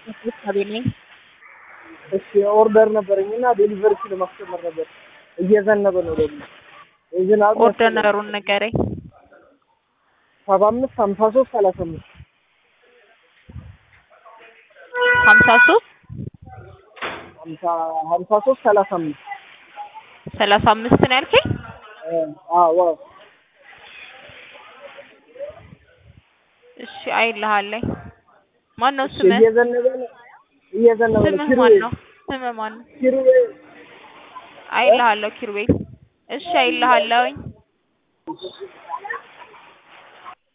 እንክብካቤ ነኝ። እሺ ኦርደር ነበረኝ እና ዴሊቨሪ ለማስጨመር ነበር። እየዘነበ ነው ደግሞ የዝናብ ኦርደር ነገሩን ንገረኝ። ሰባ አምስት ሀምሳ ሶስት ሰላሳ አምስት ሀምሳ ሶስት ሀምሳ ሀምሳ ሶስት ሰላሳ አምስት ሰላሳ አምስት ነው ያልከኝ? አዎ እሺ አይልሃለኝ። ማን ነው እሺ ስምህ? እየዘነበ ነው እየዘነበ ነው ስምህ ማን ነው? ስምህ ማን ነው? ኪሩቤል አይልሃለሁ ኪሩቤል። እሺ አይልሃለሁኝ።